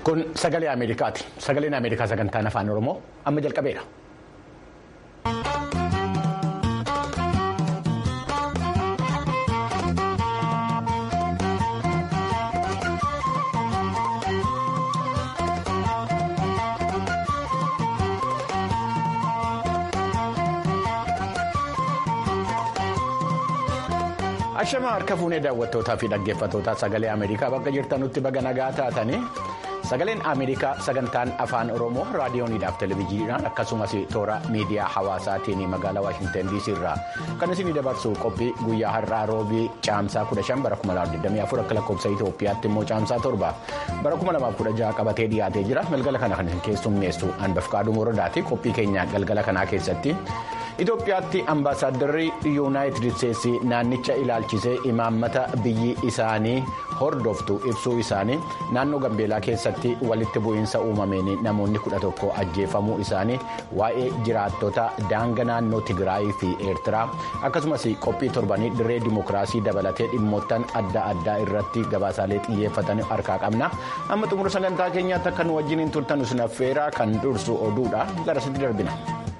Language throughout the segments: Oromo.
Kun sagalee Ameerikaati. Sagaleen Ameerikaa sagantaan afaan Oromoo amma jalqabeera. Ashama harka fuunee daawwattootaa fi dhaggeeffattootaa sagalee Ameerikaa bakka jirtanutti baga nagaa taatanii sagaleen Ameerikaa sagantaan afaan Oromoo raadiyooniidhaaf televezyiidhaan akkasumas toora miidiyaa hawaasaatiin magaalaa Waashinten DC irraa kan isin dabarsu qophii guyyaa har'aa roobii caamsaa 15 bara 2024 akka lakkoofsa Itoophiyaatti immoo caamsaa torba bara 2016 qabatee dhiyaatee jira galgala kana kan isin keessummeessu Anbafqaaduu Morodaati qophii keenya galgala kanaa keessatti. Itoophiyaatti ambaasaaddarri yuunaayitid isteetsi naannicha ilaalchisee imaammata biyyi isaanii hordoftu ibsuu isaanii naannoo gambeelaa keessatti walitti bu'iinsa uumameen namoonni kudha tokko ajjeefamuu isaanii waa'ee jiraattota daanga naannoo Tigraayii fi Eertiraa akkasumas qophii torbanii dirree dimokiraasii dabalatee dhimmoottan adda addaa irratti gabaasaalee xiyyeeffatan harkaa qabna amma xumura sagantaa keenyaatti akka nu wajjin turtan isin affeeraa kan dursu oduudha garasitti darbina.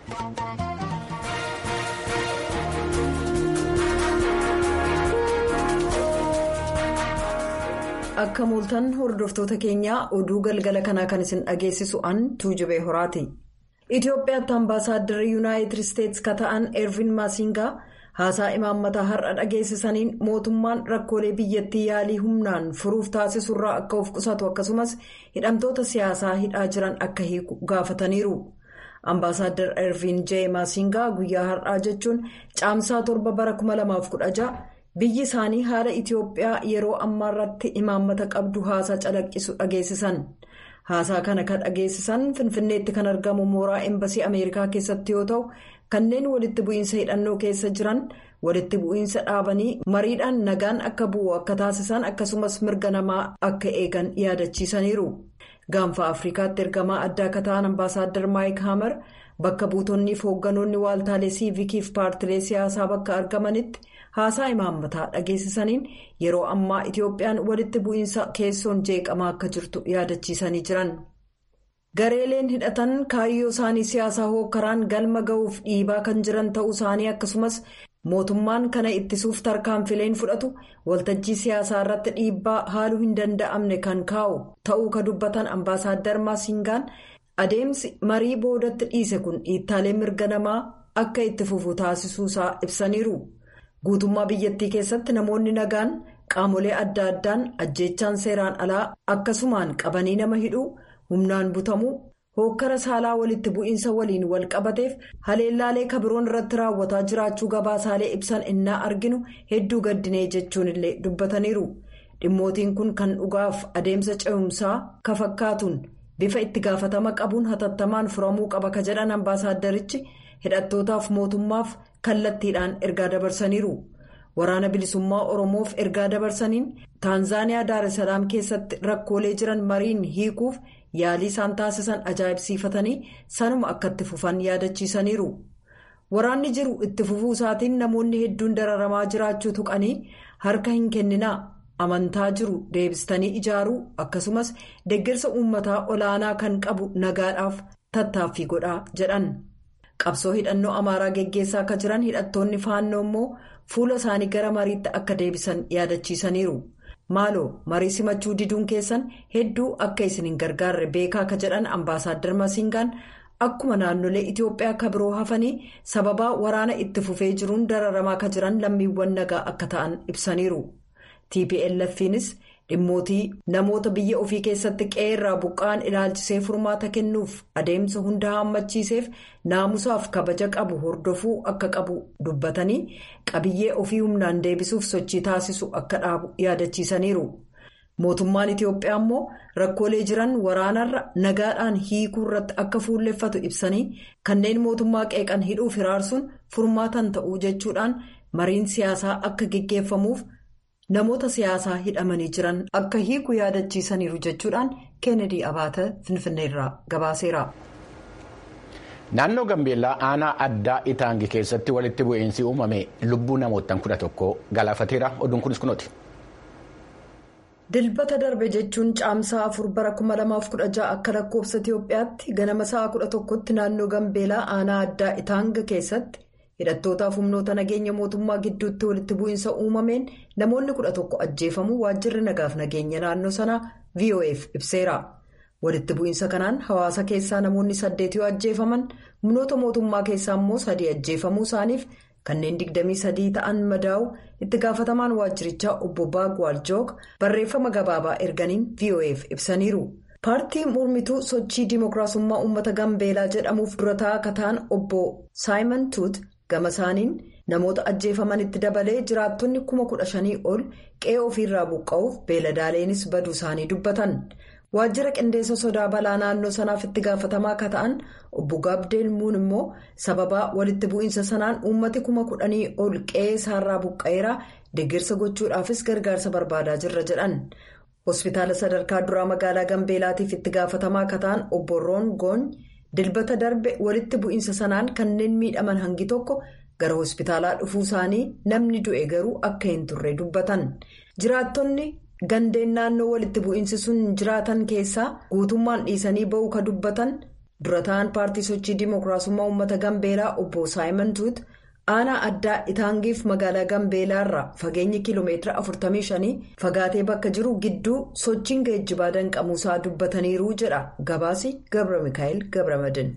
akka mooltan hordoftoota keenyaa oduu galgala kanaa kan isin dhageessisu an tuujubee horaati itiyoophiyaatti ambaasaaddarri yuunaayitid isteetsi ka ta'an ervin maasingaa haasaa imaammataa har'a dhageessisaniin mootummaan rakkoolee biyyattii yaalii humnaan furuuf taasisurraa akka of qusatu akkasumas hidhamtoota siyaasaa hidhaa jiran akka hiiku gaafataniiru ambaasaadar ervin jee maasingaa guyyaa har'aa jechuun caamsaa torba bara 2016. biyyi isaanii haala itiyoophiyaa yeroo ammaa irratti imaammata qabdu haasaa calaqqisu dhageessisan haasaa kana kan dhageessisan finfinneetti kan argamu mooraa embasii ameerikaa keessatti yoo ta'u kanneen walitti bu'iinsa hidhannoo keessa jiran walitti bu'iinsa dhaabanii mariidhaan nagaan akka bu'u akka taasisan akkasumas mirga namaa akka eegan yaadachiisaniiru gaanfa afrikaatti ergamaa addaa akka ta'an ambaasaadar maayik haamer bakka buutonni fi hoogganoonni waaltaalee siivikiif paartilee siyaasaa bakka argamanitti. haasaa imaammataa dhageessisaniin yeroo ammaa itiyoophiyaan walitti bu'iinsa keessoon jeeqamaa akka jirtu yaadachiisanii jiran gareeleen hidhatan kaayyoo isaanii siyaasaa hookkaraan galma ga'uuf dhiibaa kan jiran ta'uu isaanii akkasumas mootummaan kana ittisuuf tarkaanfileen fudhatu waltajjii siyaasaa irratti dhiibbaa haaluu hin danda'amne kan kaa'u ta'uu ka dubbatan ambaasaadar maasingaan adeemsi marii boodatti dhiise kun dhiittaalee mirga namaa akka itti fufu taasisuusaa ibsaniiru. guutummaa biyyattii keessatti namoonni nagaan qaamolee adda addaan ajjeechaan seeraan alaa akkasumaan qabanii nama hidhuu humnaan butamuu hookkara saalaa walitti bu'iinsa waliin wal qabateef haleellaalee kabiroon irratti raawwataa jiraachuu gabaasaalee ibsan innaa arginu hedduu gaddinee jechuun illee dubbataniiru dhimmootiin kun kan dhugaaf adeemsa ce'umsaa ka fakkaatuun bifa itti gaafatama qabuun hatattamaan furamuu qaba ka jedhan ambaasaaddarichi hidhattootaaf mootummaaf. kallattiidhaan ergaa dabarsaniiru waraana bilisummaa oromoof ergaa dabarsaniin taanzaaniyaa daaressalaam keessatti rakkoolee jiran mariin hiikuuf yaalii isaan taasisan ajaa'ibsiifatanii sanuma akka itti fufan yaadachiisaniiru waraanni jiru itti fufuu isaatiin namoonni hedduun dararamaa jiraachuu tuqanii harka hin kenninaa amantaa jiru deebistanii ijaaruu akkasumas deeggarsa uummataa olaanaa kan qabu nagaadhaaf tattaaffii godhaa jedhan. qabsoo hidhannoo amaaraa geggeessaa akka jiran hidhattoonni faannoo immoo fuula isaanii gara mariitti akka deebisan yaadachiisaniiru maaloo marii simachuu diduun keessan hedduu akka isin hin gargaarre beekaa akka jedhan ambaasaadar masiingaan akkuma naannolee itiyoophiyaa akka biroo hafanii sababaa waraana itti fufee jiruun dararamaa akka jiran lammiiwwan nagaa akka ta'an ibsaniiru tplfnis dhimmootii namoota biyya ofii keessatti qe'ee irraa buqqa'an ilaalchisee furmaata kennuuf adeemsa hunda hammachiiseef naamusaaf kabaja qabu hordofuu akka qabu dubbatanii qabiyyee ofii humnaan deebisuuf sochii taasisu akka dhaabu yaadachiisaniiru mootummaan itiyoophiyaa immoo rakkoolee jiran waraanarra nagaadhaan hiikuu irratti akka fuulleffatu ibsanii kanneen mootummaa qeeqan hidhuuf hiraarsuun furmaatan ta'uu jechuudhaan mariin siyaasaa akka geggeeffamuuf. namoota siyaasaa hidhamanii jiran akka hiiku yaadachiisaniiru jechuudhaan keenedii abaata finfinneerraa gabaaseera. naannoo gambeellaa aanaa addaa itaangi keessatti walitti bu'iinsi uumame lubbuu namootaan kudha tokko galaafateera oduun kunis kunooti. dilbata darbe jechuun caamsaa afur bara 2016 akka lakkoofsa itiyoophiyaatti ganama sa'a 11tti naannoo gambeelaa aanaa addaa itaanga keessatti hidhattootaaf humnoota nageenya mootummaa gidduutti walitti bu'iinsa uumameen namoonni 11 ajjeefamuu waajjirri nagaaf nageenya naannoo sanaa vof ibseera walitti bu'iinsa kanaan hawaasa keessaa namoonni saddeet yoo ajjeefaman humnoota mootummaa keessaa immoo sadii ajjeefamuu isaaniif kanneen 23 ta'an madaa'u itti gaafatamaan waajjirichaa obbo baagwaal joog barreeffama gabaabaa erganiin vof ibsaniiru. paartii mormituu sochii dimookiraasummaa uummata gambeelaa jedhamuuf dura taa'aa akka ta'an obbo saayimon tuut gama isaaniin namoota ajjeefamanitti dabalee jiraattonni kuma kudha shanii ol qe'ee ofiirraa buqqa'uuf beeladaaleenis baduu isaanii dubbatan. waajjira qindeessa sodaa balaa naannoo sanaaf itti gaafatamaa akka ta'an obbo gaabdeel muun immoo sababaa walitti bu'iinsa sanaan uummati kuma kudhanii ol qe'ee isaarraa buqqa'eera deeggarsa gochuudhaafis gargaarsa barbaadaa jirra jedhan hospitaala sadarkaa duraa magaalaa gambeelaatiif itti gaafatamaa akka ta'an obbo roon goony dilbata darbe walitti bu'iinsa sanaan kanneen miidhaman hangi tokko gara hospitaalaa dhufuu isaanii namni du'e garuu akka hin turre dubbatan jiraattonni. gandeen naannoo walitti bu'iinsi sun jiraatan keessaa guutummaan dhiisanii ba'uu ka dubbatan dura ta'an paartii sochii dimookiraasummaa uummata gambeelaa obbo saayimon tuut aanaa addaa itaangiif magaalaa gambeelaarraa fageenyi kiiloomeetira 45 fagaatee bakka jiru gidduu sochiin geejjibaa danqamuusaa dubbataniiru jedha gabaasi gabra mikaa'el gabramadin.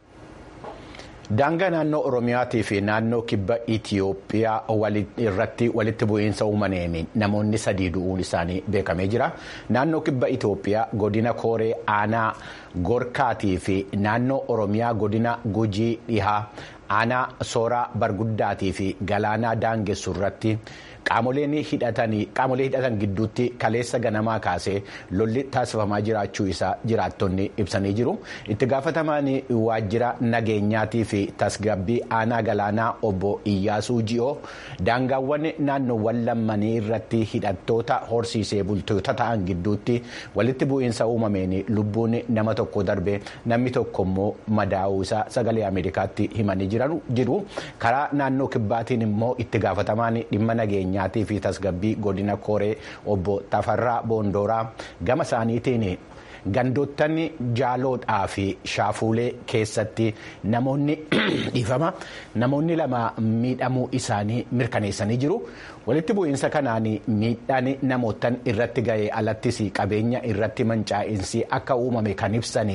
daangaa naannoo oromiyaatii fi naannoo kibba itiyoophiyaa irratti walitti bu'iinsa uumameen namoonni sadii du'uun isaanii beekamee jira naannoo kibba itiyoophiyaa godina kooree aanaa gorkaatii fi naannoo oromiyaa godina gujii dhihaa aanaa sooraa barguddaatii fi galaanaa daangessu irratti qaamoleen hidhatan gidduutti kaleessa ganamaa kaasee lolli taasifamaa jiraachuu isaa jiraattonni ibsanii jiru itti gaafatamaan waajjira nageenyaatii fi tasgabbii aanaa galaanaa obbo iyyaasuu ji'oo daangaawwan naannoowwan lammanii irratti hidhattoota horsiisee bultoota ta'an gidduutti walitti bu'iinsa uumameen lubbuun nama tokko darbe namni tokko immoo madaa'uu isaa sagalee ameerikaatti himanii jiru karaa naannoo kibbaatiin immoo itti gaafatamaan dhimma nageenyaa. nyaatii fi tasgabbii godina kooree obbo Tafarraa Boondooraa gama isaaniitiin gandoottan jaaloodhaa fi shaafuulee keessatti namoonni dhiifama namoonni lama miidhamuu isaanii mirkaneessanii jiru walitti bu'iinsa kanaan miidhaan namootan irratti ga'e alattis qabeenya irratti mancaa'insi akka uumame kan ibsan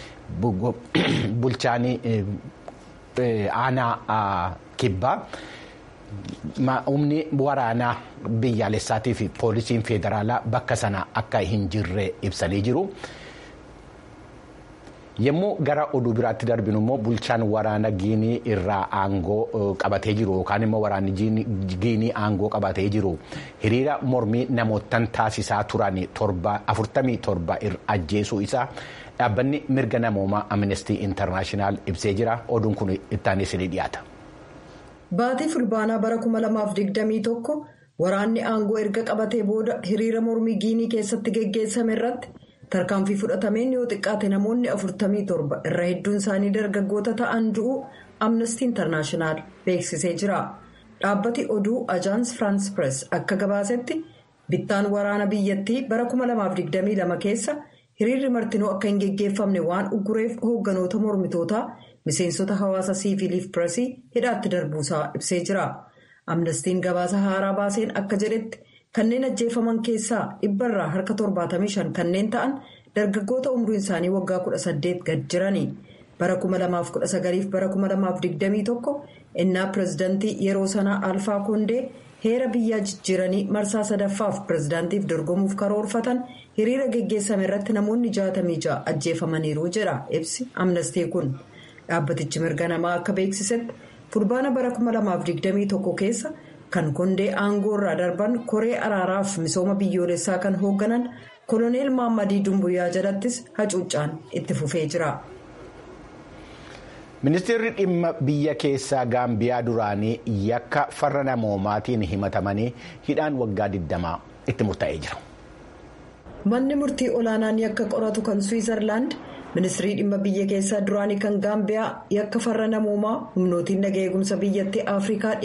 bulchaan aanaa kibbaa. humni waraanaa biyyaalessaatii fi poolisiin federaalaa bakka sana akka hin jirre ibsanii jiru. Yommuu gara oduu biraatti darbinu immoo bulchaan waraana giinii irraa aangoo qabatee jiru yookaan immoo waraanni giinii aangoo qabatee jiru hiriira mormii namootan taasisaa turan afurtamii torba ajjeesuu isaa dhaabbanni mirga namoomaa amnestii intarnaashinaal ibsee jira oduun kun ittaanis ni dhiyaata. Baatii fulbaanaa bara 2021 waraanni aangoo erga qabatee booda hiriira mormii giinii keessatti geggeessame irratti tarkaanfii fudhatameen yoo xiqqaate namoonni 47 irra hedduun isaanii dargaggoota ta'an du'u amnestii intarnaashinaal beeksisee jira. Dhaabbati oduu ajaans firaans pirees akka gabaasetti bittaan waraana biyyattii bara 2022 keessa hiriirri martinuu akka hin geggeeffamne waan uggureef hoogganoota mormitootaa. miseensota hawaasa siiviliif pireesii hidhaatti darbuusaa ibsee jira amnestiin gabaasa haaraa baaseen akka jedhetti kanneen ajjeefaman keessaa dhibbarraa harka 75 kanneen ta'an dargaggoota umriin isaanii waggaa 18 gad jirani bara 2019 bara 2021 innaa pireezidantii yeroo sanaa alfaa koondee heera biyyaa jijjiiranii marsaa sadaffaaf pireezidaantiif dorgomuuf karoorfatan hiriira geggeessame irratti namoonni 66 ajjeefamaniiru jedha ibsi amnestii kun. dhaabbatichi mirga namaa akka beeksisetti fulbaana bara 2021 keessa kan kondee aangoo irraa darban koree araaraaf misooma biyyoolessaa kan hoogganan koloneel maammadii dumbuyyaa jalattis hacuuccaan itti fufee jira. ministeerri dhimma biyya keessaa gaambiyaa duraanii yakka farra namoomaatiin himatamanii hidhaan waggaa 20 itti murtaa'ee jira. manni murtii olaanaan yakka qoratu kan swiizerlaand. ministirii dhimma biyya keessaa duraanii kan gaambiyaa yakka farra namoomaa humnootiin naga eegumsa biyyattii afrikaa dhiyaa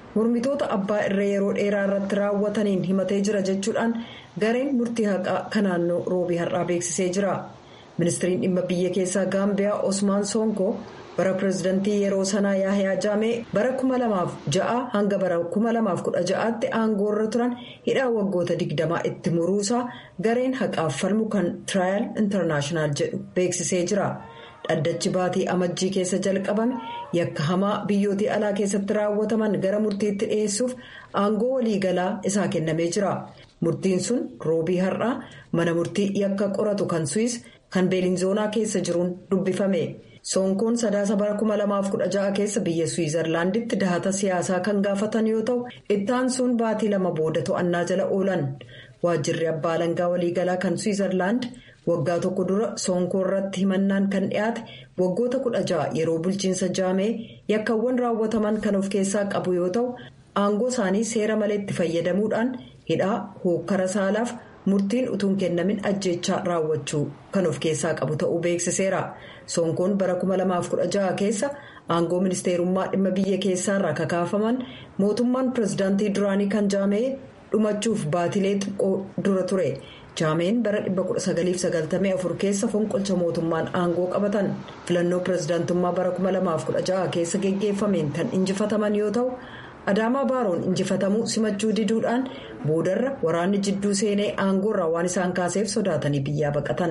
mormitoota abbaa irree yeroo dheeraa irratti raawwataniin himatee jira jechuudhaan gareen murtii haqaa kan naannoo roobii har'aa beeksisee jira ministiriin dhimma biyya keessaa gaambiyaa osmaan sonkoo bara pireezidantii yeroo sanaa yaahiyaa jaamee bara 2006 hanga bara 2016tti aangoorra turan hidhaa waggoota 20 itti muruusaa gareen haqaaf falmu kan tiraayal intarnaashinaal jedhu beeksisee jira. dhaddachi baatii amajjii keessa jalqabame yakka hamaa biyyootii alaa keessatti raawwataman gara murtiitti dhiyeessuuf aangoo waliigalaa isaa kennamee jira murtiin sun roobii har'aa mana murtii yakka qoratu kan suis kan beelinzoonaa keessa jiruun dubbifame soonkoon sadaasa bara 2016 keessa biyya suwizarlaanditti dahata siyaasaa kan gaafatan yoo ta'u ittaan sun baatii lama booda to'annaa jala oolan waajjirri abbaa alangaa waliigalaa kan suwizarlaand. waggaa tokko dura soonkoo irratti himannaan kan dhiyaate waggoota kudha ja'a yeroo bulchiinsa jaamee yakkawwan raawwataman kan of keessaa qabu yoo ta'u aangoo isaanii seera malee itti fayyadamuudhaan hidhaa hookkara saalaaf murtiin utuun kennamin ajjeechaa raawwachuu kan of keessaa qabu ta'uu beeksiseera soonkoon bara 2016 keessa aangoo ministeerummaa dhimma biyya keessaarraa kakaafaman mootummaan pireezidaantii duraanii kan jaamee dhumachuuf baatilee xiqqoo dura ture. jaameen bara 1994 keessa fonqolcha mootummaan aangoo qabatan filannoo pireezidaantummaa bara 2016 keessa geggeeffameen kan injifataman yoo ta'u adaamaa baaroon injifatamuu simachuu diduudhaan boodarra waraanni jidduu seenee aangoorraa waan isaan kaaseef sodaatanii biyyaa baqatan.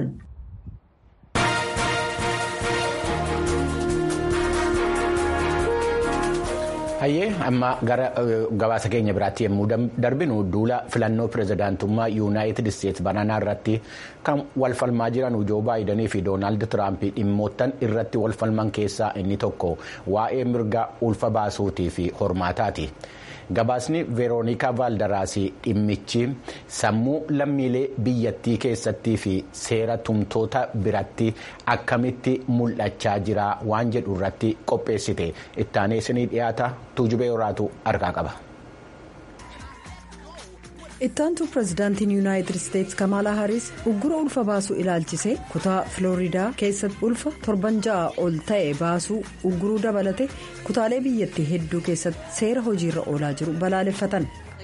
hayyee amma gara gabaasa keenya biraatti yommuu darbinu duula filannoo pireezidaantummaa yuunaayitid isteetsi bananaa irratti kan walfalmaa jiran joo baayidanii fi doonaald tiraamp dhimmoottan irratti walfalman keessaa inni tokko waa'ee mirga ulfa baasuutii fi hormaataati. gabaasni veeroonikaa vaaldaraasii dhimmichi sammuu lammiilee biyyattii keessattii fi seera tumtoota biratti akkamitti mul'achaa jira waan jedhu irratti qopheessite ittaanee isinii dhiyaata tuujubee horaatu argaa qaba. ittaantuu pireezidaantiin yuunaayitid isteetsi kamaalaa haaris uggura ulfa baasuu ilaalchisee kutaa filooriidaa keessatti ulfa torban ja'a ol ta'e baasuu ugguruu dabalate kutaalee biyyattii hedduu keessatti seera hojiirra oolaa jiru balaaleffatan.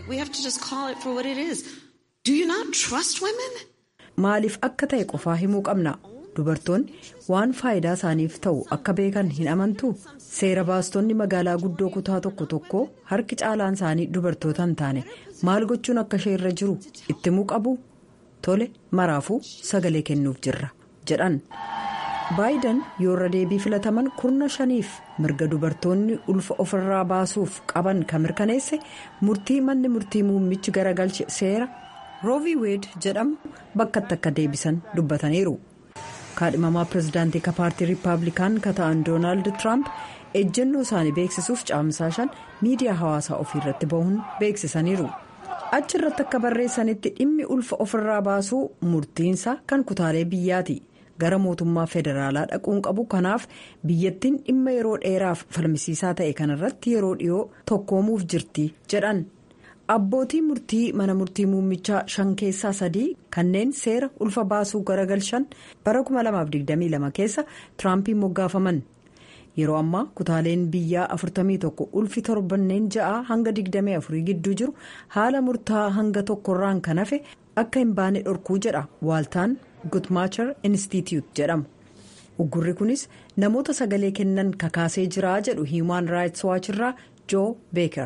maaliif akka ta'e qofaa himuu qabna dubartoonni waan faayidaa isaaniif ta'u akka beekan hin amantuu seera baastonni magaalaa guddoo kutaa tokko tokko harki caalaan isaanii dubartoota hin taane maal gochuun akka ishee irra jiru itti himuu qabu tole maraafuu sagalee kennuuf jirra jedhan baayidan yoorra deebii filataman kurna shaniif mirga dubartoonni ulfa ofirraa baasuuf qaban kan mirkaneesse murtii manni murtii muummichi garagalche seera roovi weed jedhamu bakkatti akka deebisan dubbataniiru. kaadhimamaa pireezidaantii ka paartii riippaabilikaan ka ta'an doonaald tiraamp ejjennoo isaanii beeksisuuf caamsaa shan miidiyaa hawaasaa ofii irratti bahuun beeksisaniiru achi irratti akka barreessanitti dhimmi ulfa ofirraa baasuu murtiinsa kan kutaalee biyyaati gara mootummaa federaalaa dhaquun qabu kanaaf biyyattiin dhimma yeroo dheeraaf falmisiisaa ta'e kanarratti yeroo dhiyoo tokkoomuuf jirti jedhan. abbootii murtii mana murtii muummichaa shan keessaa sadii kanneen seera ulfa baasuu garagalchan bara 2022 keessa tiraampiin moggaafaman yeroo ammaa kutaaleen biyyaa 41 ulfi torbanneen ja'a hanga 24 gidduu jiru haala murtaa'aa hanga tokkorraan kan hafe akka hin baane dhorkuu jedha waaltaan gutmaachar institute jedhamu uggurri kunis namoota sagalee kennan kakaasee jira jedhu hiimaan raayits waachirraa. joo beeker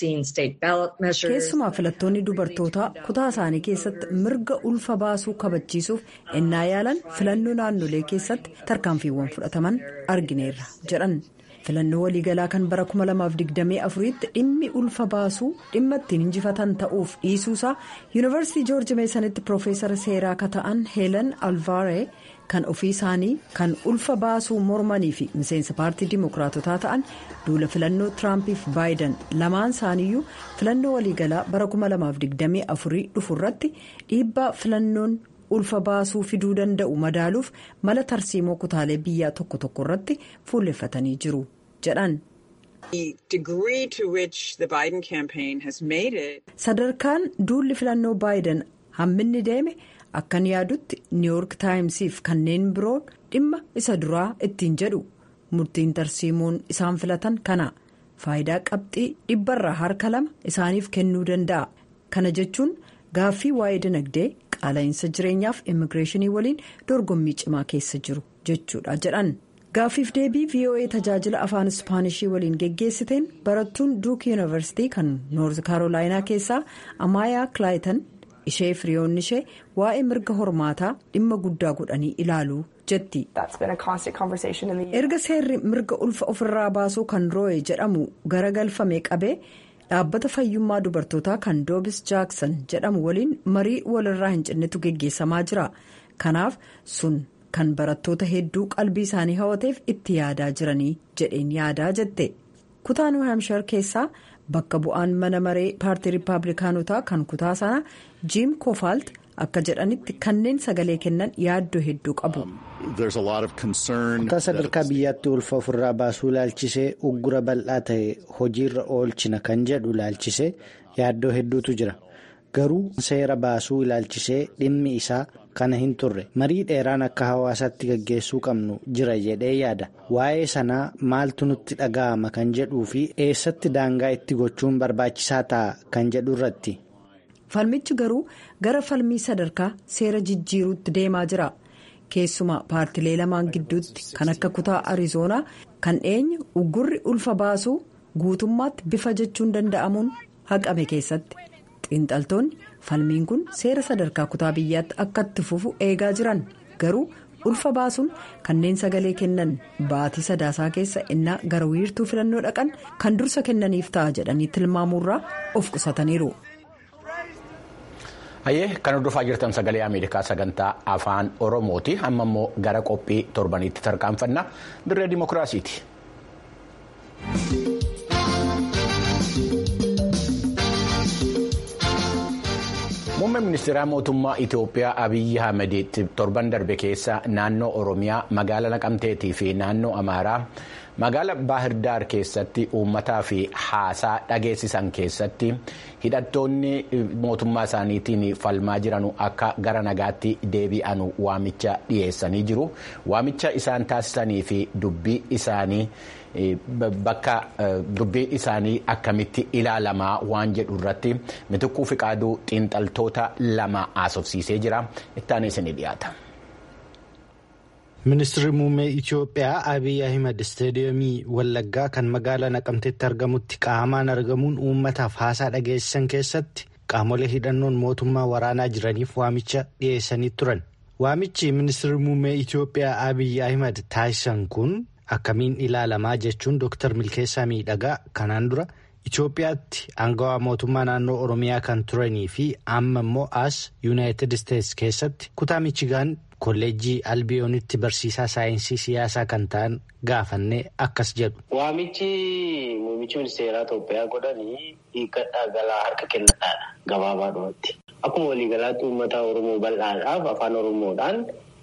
keessumaa filattoonni dubartootaa kutaa isaanii keessatti mirga ulfa baasuu kabachiisuuf ennaa yaalan filannoo naannolee keessatti tarkaanfiiwwan fudhataman argineerra jedhan filannoo waliigalaa kan bara 2024tti dhimmi ulfa baasuu dhimma ittiin injifatan ta'uuf dhiisuusaa yuunivarsiitii joorji meesanitti piroofeesara seeraa ka ta'an heelan alvaaree. kan ofii isaanii kan ulfa baasuu mormanii fi miseensa paartii dimokiraatotaa ta'an duula filannoo tiraampiif baayidan lamaan isaaniiyyuu filannoo waliigalaa bara 2024 dhufu irratti dhiibbaa filannoon ulfa baasuu fiduu danda'u madaaluuf mala tarsiimoo kutaalee biyyaa tokko tokko irratti fuulleffatanii jiru jedhan. sadarkaan duulli filannoo baayidan hamminni deeme. akkan yaadutti niiwuork taayimsiif kanneen biroon dhimma isa duraa ittiin jedhu murtiin tarsiimoon isaan filatan kana faayidaa qabxii dhibbarraa harka lama isaaniif kennuu danda'a kana jechuun gaaffii waa'ee dinagdee qaala'insa jireenyaaf immigireeshinii waliin dorgommii cimaa keessa jiru jechuudha jedhan gaaffiif deebii voa tajaajila afaan ispaanishii waliin geggeessiteen barattuun duuk yuunivarsiitii kan noorz kaarolaayinaa keessaa amaayaa kilaayitan ishee firiyoonni ishee waa'ee mirga hormaataa dhimma guddaa godhanii ilaaluu jetti erga seerri mirga ulfa ofirraa baasuu kan rooye jedhamu garagalfame qabee dhaabbata fayyummaa dubartootaa kan doobis jaaksan jedhamu waliin marii walirraa hin cinnetu geggeessamaa jira kanaaf sun kan barattoota hedduu qalbii isaanii hawateef itti yaadaa jiranii jedheen yaadaa jette kutaa niw haamshar keessaa bakka bu'aan mana maree paartii riippaabilikaanotaa kan kutaa sana jiim koofaalt akka jedhanitti kanneen sagalee kennan yaaddoo hedduu qabu. kutaa sadarkaa biyyaatti ulfa ofirraa baasuu ilaalchisee uggura bal'aa ta'e hojiirra oolchina kan jedhu ilaalchisee yaaddoo hedduutu jira garuu seera baasuu ilaalchisee dhimmi isaa kana hin turre marii dheeraan akka hawaasaatti gaggeessuu qabnu jira jedhee yaada waa'ee sanaa maaltu nutti dhaga'ama kan jedhuu fi eessatti daangaa itti gochuun barbaachisaa ta'a kan jedhu irratti. falmichi garuu gara falmii sadarkaa seera jijjiiruutti deemaa jira keessumaa paartilee lamaan gidduutti kan akka kutaa arizoonaa kan dhiyeenya uggurri ulfa baasuu guutummaatti bifa jechuun danda'amuun haqame keessatti xiinxaltoonni falmiin kun seera sadarkaa kutaa biyyaatti akka itti fufu eegaa jiran garuu ulfa baasuun kanneen sagalee kennan baatii sadaasaa keessa innaa gara wiirtuu filannoo dhaqan kan dursa kennaniif ta'a jedhanii tilmaamuurraa of qusataniiru. hayyee kan hordofaa jirtan sagalee ameerikaa sagantaa afaan oromooti amma immoo gara qophii torbaniitti tarkaanfanna dirree dimokiraasiiti. muummeen ministeeraa mootummaa itiyoophiyaa abiyyi ahmed torban darbe keessa naannoo oromiyaa magaala naqamteetii fi naannoo amaaraa. magaala baahirdaar keessatti uummataa fi haasaa dhageessisan keessatti hidhattoonni mootummaa isaaniitiin falmaa jiran akka gara nagaatti deebi'an waamicha dhiyeessanii jiru waamicha isaan taasisanii fi dubbii isaanii bakka dubbii isaanii akkamitti ilaalamaa waan jedhu irratti mitikkuu fiqaaduu xiinxaltoota lama haasofsiisee jira ittaanee isinii dhiyaata. Ministeerri muummee Itiyoophiyaa Abiy Ahimad isteediyoomii Wallaggaa kan magaalaa Naqamteetti argamutti qaamaan argamuun uummataaf haasaa dhageessisan keessatti qaamolee hidhannoon mootummaa waraanaa jiraniif waamicha dhiyeessanii turan. Waamichi ministeerri muummee Itiyoophiyaa Abiy Ahimad taasisan kun akkamiin ilaalamaa jechuun Dr. Milkeessaa Miidhagaa kanaan dura Itiyoophiyaatti aangawaa mootummaa naannoo Oromiyaa kan turanii fi amma immoo as Yuunaayitid Isteetsi keessatti kutaa Michigaan. kolleejjii albiyoonitti barsiisaa saayinsii siyaasaa kan ta'an gaafannee akkas jedhu. Waamichi muummichi ministeeraa Itoophiyaa godhanii hiikkadhaa galaa harka kennadhaadha gabaabaadhumatti. Akkuma waliigalaatti uummata Oromoo bal'aadhaaf afaan Oromoodhaan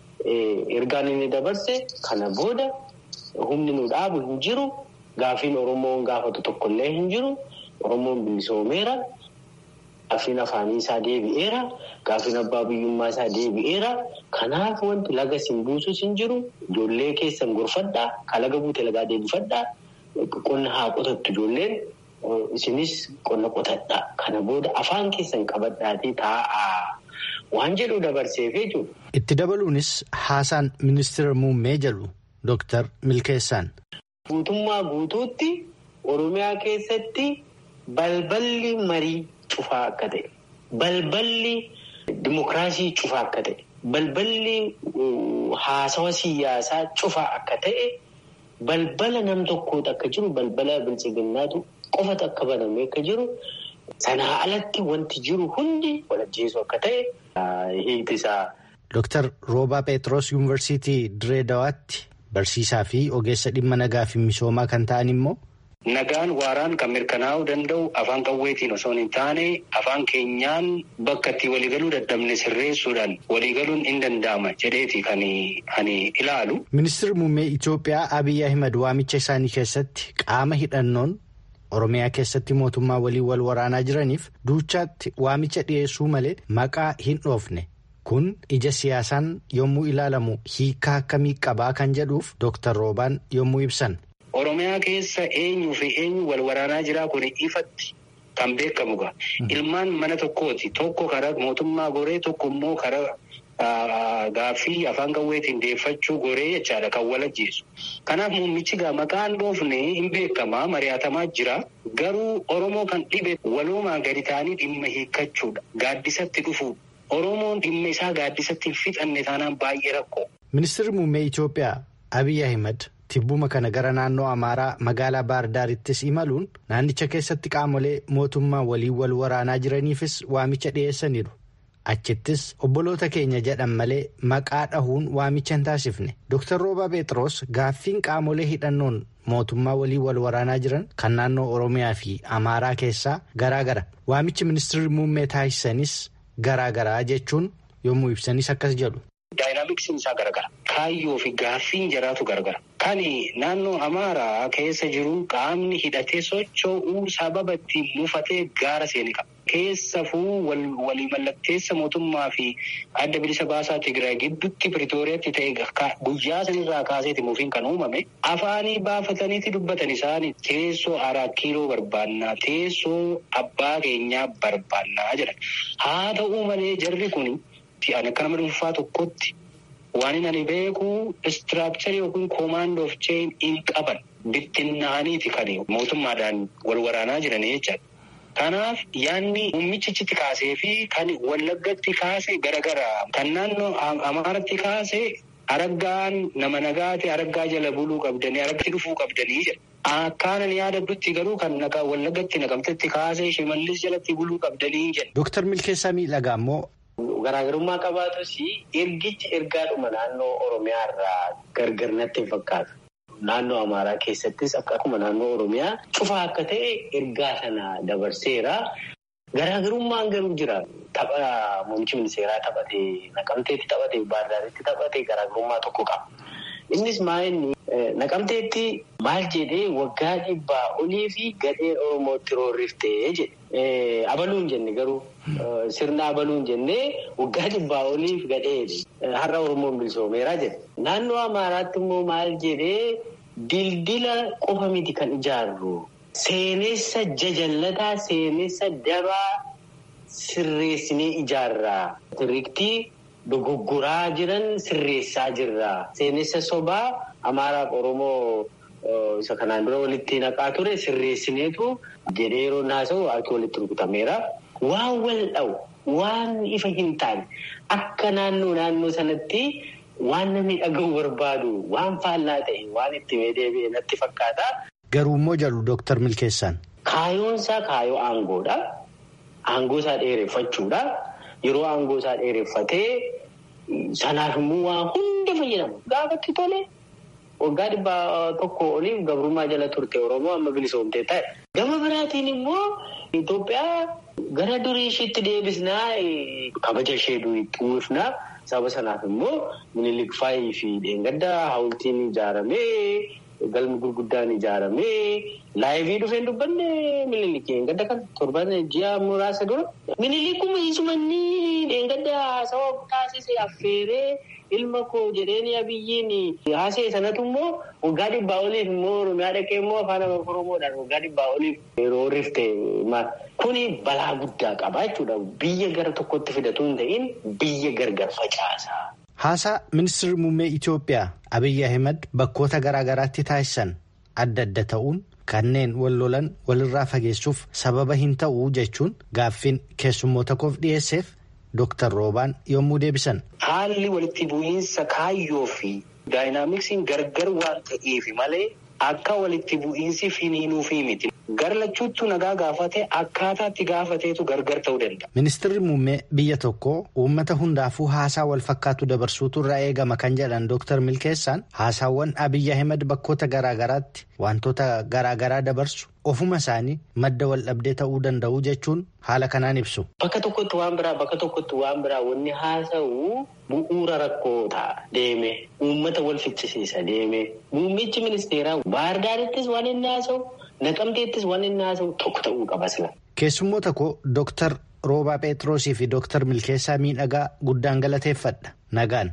ergaan inni dabarse kana booda humni nu dhaabu hin jiru gaafiin Oromoon gaafatu tokkollee hin jiru Oromoon bilisoomeera. Gaafiin afaanii isaa deebi'eera. Gaafiin abbaa biyyummaa isaa deebi'eera. Kanaaf wanti laga siin buusus hin jiru. Ijoollee keessan gorfadhaa. Kalaga buute lagaa deebifadhaa. Qonna haa qotattu ijoolleen. Isinis qonna qotadhaa. Kana booda afaan keessan qabadhaatii taa'aa. Waan jedhu dabarseef jechuudha. Itti dabaluunis haasaan ministeera muummee jedhu Dooktar Milkeessaan. Guutummaa guutuutti Oromiyaa keessatti balballi marii. Cufaa akka ta'e balballi dimokiraasii cufaa akka ta'e balballi haasawa siyaasaa cufaa akka ta'e balbala nam tokkooti akka jiru balbala bilchiginnaatu qofatu akka baname akka jiru sanaa alatti wanti jiru hundi walajjeessu akka ta'e hiikti isaa. Dooktar Roobaa Pheexroos Yuunivarsiitii Diree Dawaatti barsiisaa fi ogeessa dhimma nagaa fi misoomaa kan ta'an immoo. Nagaan waaraan kan mirkanaa'uu danda'u afaan qawweetiin osoo hin taane afaan keenyaan bakka itti waliigaluu dadhabne sirreessuudhaan waliigaluun hin danda'ama jedheeti kan ani ilaalu. Ministeerri muummee Itoophiyaa Abiy Ahimad waamicha isaanii keessatti qaama hidhannoon Oromiyaa keessatti mootummaa waliin wal waraanaa jiraniif duuchaatti waamicha dhiyeessuu malee maqaa hin dhoofne. Kun ija siyaasaan yommuu ilaalamu hiikaa akkamii qabaa kan jedhuuf Dooktar Roobaan yommuu ibsan. Oromiyaa keessa eenyuu fi eenyu wal waraanaa jira kun ifatti kan beekamu ga'a. Ilmaan mana tokkooti. Tokko karaa mootummaa goree tokko immoo karaa gaaffii afaan qawweetiin deeffachuu goree jechaadha kan wal ajjeesu. Kanaaf muummichi gaa maqaan dhoofne hin beekamaa mari'atamaa jira. Garuu Oromoo kan dhibe walumaa gadi ta'anii dhimma hiikkachuudha. Gaaddisatti dhufuudha. Oromoon dhimma isaa gaaddisatti hin fixanne taanaan baay'ee rakkoo. Ministeerri muummee Itoophiyaa Abiy Ahimad tibbuma kana gara naannoo Amaaraa magaalaa Baardaarittis imaluun naannicha keessatti qaamolee mootummaa waliin wal waraanaa jiraniifis waamicha dhiyeessaniiru. Achittis obboloota keenya jedhan malee maqaa dhahuun waamicha hin taasifne. Dr. Rooba Pheexroos gaaffiin qaamolee hidhannoon mootummaa waliin wal waraanaa jiran kan naannoo Oromiyaa fi Amaaraa keessaa garaagara. Waamichi ministeerri muummee taasisanis garaagaraa jechuun yommuu ibsanis akkas jedhu. Daayinaamiksiin isaa garagara. Kaayyoo fi gaaffiin jiraatu garagara. Kani naannoo Amaaraa keessa jiru qaamni hidhatee socho'uu sababa ittiin buufatee gaara seeni qaba. Keessafuu walii mallatteessa mootummaa fi adda bilisa baasaa Tigraay gidduutti Piritooriyaatti ta'e guyyaa sanirraa kaaseeti muufiin kan uumame. Afaanii baafataniiti dubbatan isaanii teessoo araa kiiloo barbaannaa teessoo abbaa keenyaa barbaannaa jedhan. Haa ta'uu malee jarri kun. Ani akka nama dhuunfaa tokkotti waan ani beeku istiraakcharii yookiin koomaandoo of cheen hin qaban bittinnaaniiti kan mootummaadhaan wal waraanaa jiranii jechaadha. Kanaaf yaadni muummichichitti kaasee fi kan wallaggatti kaase garagaraa kan naannoo amaaratti kaase araggaan nama nagaate araggaa jala buluu qabdanii aragatti dhufuu qabdanii jedha. Akkaanan yaadaddutti garuu kan wallaggatti naqamtetti kaasee shimallis jalatti buluu qabdanii jedha. Dooktar Milkeessaa Miidhagaa immoo. Garaagarummaa qabaatus ergichi ergaadhuma naannoo Oromiyaa irraa gargar natti hin fakkaatu. Naannoo Amaaraa keessattis akkuma naannoo Oromiyaa cufaa akka ta'e ergaa sana dabarseera. Garaagarummaan garuu jira. Tapha muummichi ministeeraa taphatee naqamteetti taphatee baardaaritti taphatee garaagarummaa tokko qaba. Innis maa'inni naqamteetti maal jedhee waggaa dhibbaa olii fi gadheen Oromootti roorriftee jedhe. Abaluun jenne garuu sirna abaluun jennee waggaa dhibbaa oliif gadheedhe. Har'a Oromoon bilisoomeeraa jedhe. Naannoo Amaaraatti immoo maal jedhee dildila qofa miti kan ijaarru. Seenessa jajallataa seenessa dabaa sirreessinee ijaarraa. Sirriiktii dogoggoraa jiran sirreessaa jirra. Seenessa sobaa Amaaraaf Oromoo isa kanaan dura walitti naqaa ture sirreessineetu jedhee yeroo naasa'u harki walitti rukutameera. Waan wal dha'u waan ifa hin taane akka naannoo naannoo sanatti waan namni dhaga'u barbaadu waan faallaa ta'e waan itti deebi'e natti fakkaata. Garuu immoo jedhu Dooktar Milkeessaan. Kaayoon isaa kaayoo aangoodha. Aangoo isaa dheereffachuudha. Yeroo aangoo isaa dheereffatee sanaaf immoo waan hunda fayyadamu. Gaafatti tole waggaa dhibbaa tokko oliif gabrummaa jala turte Oromoo amma bilisoomtee ta'e. Gama biraatiin immoo Itoophiyaa gara durii isheetti deebisnaa kabaja ishee itti uwwifnaa. Saba sanaaf immoo Minilik Faayii fi Dheengaddaa hawultiin ijaaramee galmi gurguddaan ijaaramee laayivii dhufeen dubbanne Minilik Dheengadda kan torban ji'a muraasa dura. Minilikuma isumanni Dheengaddaa saba taasise affeeree ilma koo jedheen abiyyiin haasee sanatu immoo waggaa dhibbaa oliif immoo Oromiyaa dhaqee immoo afaan Oromoodhaan waggaa dhibbaa oliif yeroo rifte kuni balaa guddaa qaba jechuudha. Biyya gara tokkotti fidatu hin ta'in biyya gargar facaasa. Haasaa ministeerri muummee Itoophiyaa Abiyyi Ahimad bakkoota garaa garaatti taasisan adda adda ta'uun kanneen wal lolan walirraa fageessuuf sababa hin ta'uu jechuun gaaffiin keessummoota koof dhiyeesseef Dooktar Roobaan yommuu deebisan. Haalli walitti bu'iinsa kaayyoo fi daayinaamiksiin gargar waan ta'eef malee akka walitti bu'iinsi finiinuufi miti. Garlachuuttu nagaa gaafate akkaataatti gaafateetu gargar ta'uu danda'a. Ministeerri muummee biyya tokkoo uummata hundaafuu haasaa wal fakkaatu dabarsuutu irraa eegama kan jedhan Dooktar Milkeessaan haasaawwan Abiyyi Ahimad bakkoota garaa garaatti wantoota garaa garaa dabarsu ofuma isaanii madda wal dhabdee ta'uu danda'u jechuun haala kanaan ibsu. Bakka tokkotti waan biraa bakka tokkotti waan biraa wanni haasa'u bu'uura rakkootaa deeme uummata wal fichisiisa deeme muummichi ministeeraa baardaarittis waan inni haasa'u. Naqamteettis waan inni haasa'u tokko ta'uu qaba sila. Keessummoota koo Dooktar Roobaa Pheexroosii fi Dooktar Milkeessaa Miidhagaa guddaan galateeffadha. Nagaan.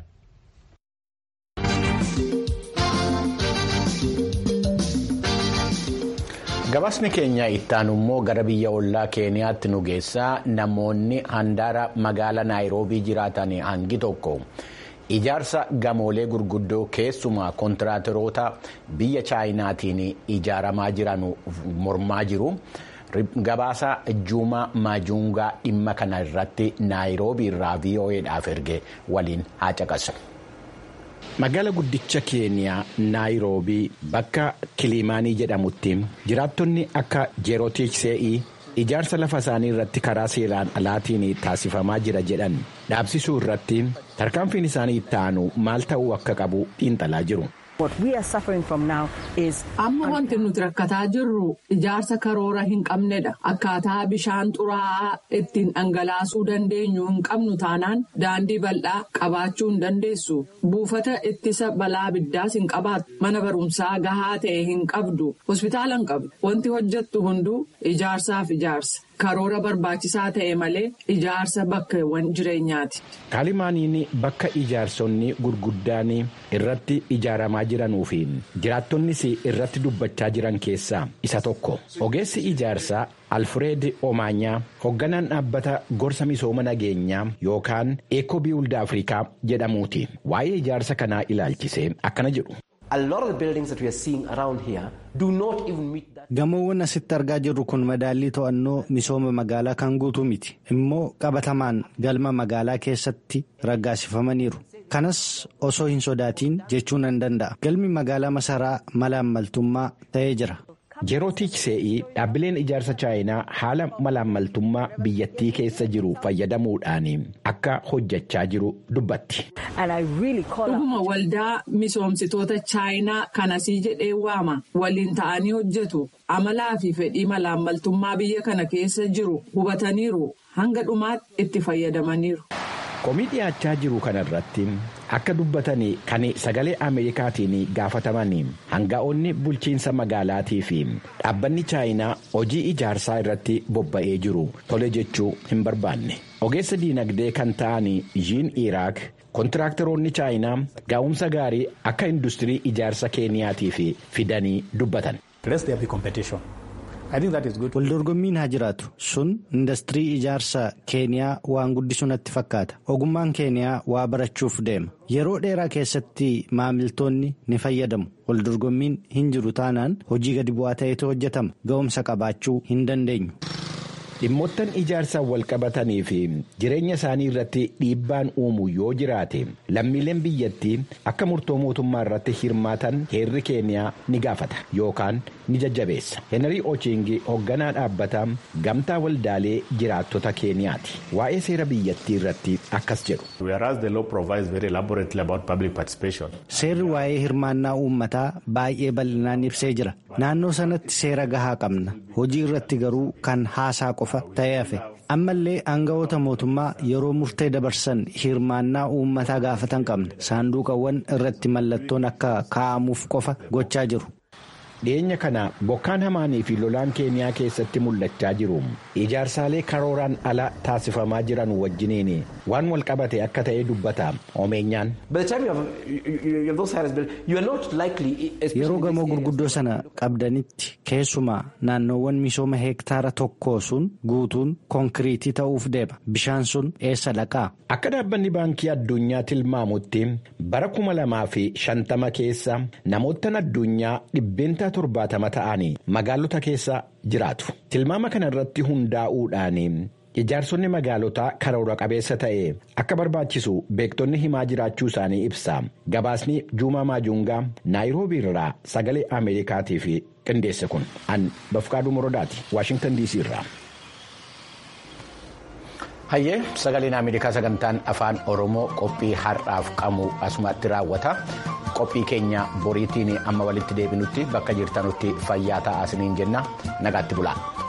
gabaasni keenya ittaanu immoo gara biyya ollaa keeniyaatti nu geessaa namoonni handaara magaala naayiroobii jiraatan hangi tokko ijaarsa gamoolee gurguddoo keessumaa kontiraateroota biyya chaayinaatiin ijaaramaa jiran mormaa jiru. gabaasa juumaa maajuungaa dhimma kana irratti naayiroobii irraa vo'eedhaaf erge waliin haa caqasu. magaala guddicha keeniyaa naayiroobii bakka kilimaanii jedhamutti jiraattonni akka jeerootiiksee'ii ijaarsa lafa isaanii irratti karaa seeraan alaatiin taasifamaa jira jedhan dhaabsisuu irratti tarkaanfiin isaanii itti aanu maal ta'uu akka qabu xiinxalaa jiru. amma wanti nuti rakkataa jirru ijaarsa karoora hin qabnedha akkaataa bishaan xuraa'aa ittiin dhangalaasuu dandeenyu hin qabnu taanaan daandii bal'aa qabaachuu hin dandeessu buufata ittisa balaa abiddaas hin qabaattu mana barumsaa gahaa ta'e hin qabdu hospitaala hin qabdu wanti hojjettu hunduu ijaarsaaf ijaarsa. karoora barbaachisaa ta'e malee ijaarsa bakkeewwan jireenyaati. kaalimaaniin bakka ijaarsonni gurguddaan irratti ijaaramaa jiranuu fi jiraattonnis irratti dubbachaa jiran keessaa isa tokko ogeessi ijaarsaa alfred omaanyaa hoogganaan dhaabbata gorsa misooma nageenyaa yookaan eekoo biwulda afrikaa jedhamuuti waa'ee ijaarsa kanaa ilaalchisee akkana jedhu. gamoowwan asitti argaa jirru kun madaallii to'annoo misooma magaalaa kan guutuu miti immoo qabatamaan galma magaalaa keessatti raggaasifamaniiru kanas osoo hin sodaatiin jechuu nan danda'a galmi magaalaa masaraa malaammaltummaa ta'ee jira. jeerootiiksee'ii dhaabbileen ijaarsa chaayinaa haala malaammaltummaa biyyattii keessa jiru fayyadamuudhaan akka hojjechaa jiru dubbatti. dhuguma waldaa misoomsitoota chaayinaa kanasii jedhee waama waliin ta'anii hojjetu amalaa fi fedhii malaammaltummaa biyya kana keessa jiru hubataniiru hanga dhumaatti itti fayyadamaniiru. komii dhiyaachaa jiru kanarratti akka dubbatan kan sagalee ameerikaatiin gaafataman hanga'oonni bulchiinsa magaalaatii fi dhaabbanni chaayinaa hojii ijaarsaa irratti bobba'ee jiru tole jechuu hin barbaanne ogeessa diinagdee kan ta'an yiin iraak kontiraaktaroonni chaayinaa gaa'umsa gaarii akka industirii ijaarsa keeniyaatiif fidanii dubbatan. waldorgommiin haa jiraatu sun industirii ijaarsa keeniyaa waan guddisu natti fakkaata ogummaan keeniyaa waa barachuuf deema yeroo dheeraa keessatti maamiltoonni ni fayyadamu waldorgommiin hin jiru taanaan hojii gadi bu'aa ta'etu hojjetama ga'umsa qabaachuu hin dandeenyu. dhimmoottan ijaarsaan wal qabatanii fi jireenya isaanii irratti dhiibbaan uumu yoo jiraate lammiileen biyyattii akka murtoo mootummaa irratti hirmaatan heerri keeniyaa ni gaafata yookaan ni jajjabeessa henry ochingi hoogganaa dhaabbataa gamtaa waldaalee jiraattota keeniyaati waa'ee seera biyyattii irratti akkas jedhu. seerri waa'ee hirmaannaa uummataa baay'ee bal'inaan ibsee jira naannoo sanatti seera gahaa qabna hojii irratti garuu kan haasaa qofa ta'ee hafe ammallee aanga'oota mootummaa yeroo murtee dabarsan hirmaannaa uummataa gaafatan qabna saanduqawwan irratti mallattoon akka kaa'amuuf qofa gochaa jiru. dhiyeenya kana bokkaan hamaanii fi lolaan keeniyaa keessatti mul'achaa jiru ijaarsaalee karooraan ala taasifamaa jiran wajjiniin waan wal qabate akka ta'e dubbata omeenyaan. yeroo gamoo gurguddoo sana qabdanitti keessumaa naannoowwan misooma heektaara tokkoo sun guutuun konkiriitii ta'uuf deema bishaan sun eessa dhaqaa. akka dhaabbanni baankii addunyaa tilmaamutti bara kuma lamaa fi shantama keessa namoottan addunyaa dhibbeentaa torbaatama ta'anii magaalota keessa jiraatu tilmaama kana irratti hundaa'uudhaan ijaarsonni magaalotaa karoora qabeessa ta'e akka barbaachisu beektonni himaa jiraachuu isaanii ibsa gabaasni juumaa maajungaa naayiroobii irraa sagalee ameerikaatiif qindeesse kun an bafqaaduu morodaati waashingtan dc irraa. hayyee sagaleen ameerikaa sagantaan afaan oromoo qophii har'aaf qabu asumatti raawwata qophii keenya boriitiin amma walitti deebinutti bakka jirtanutti fayyaa ta'aa isiniin jenna nagaatti bulaa.